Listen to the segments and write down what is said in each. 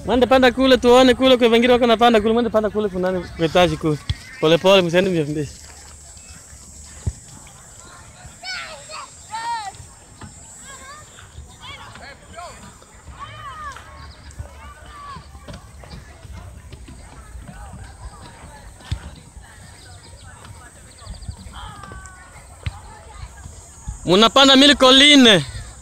Mwende panda kule tuone kule kwa wengine wako napanda kule, mwende panda kule kuna nani kwa etaji kule. Pole pole msiende mbio mbio. Munapanda mili koline.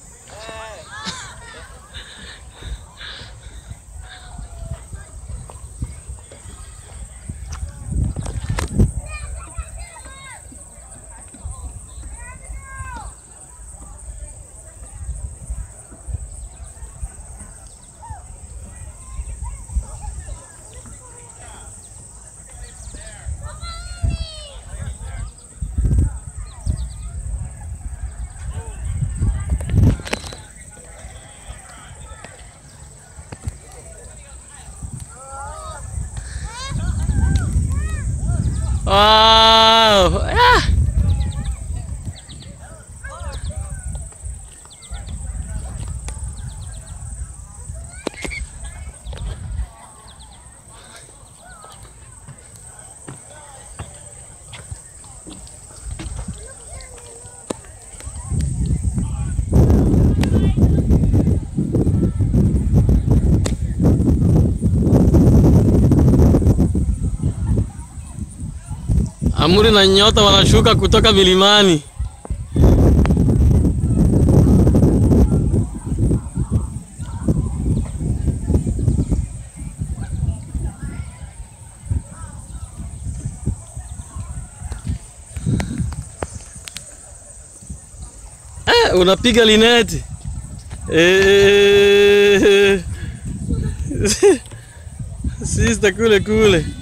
Wow. Ah. Amuri na nyota wanashuka kutoka milimani. Eh, unapiga lineti. Eh. Sister kule kule.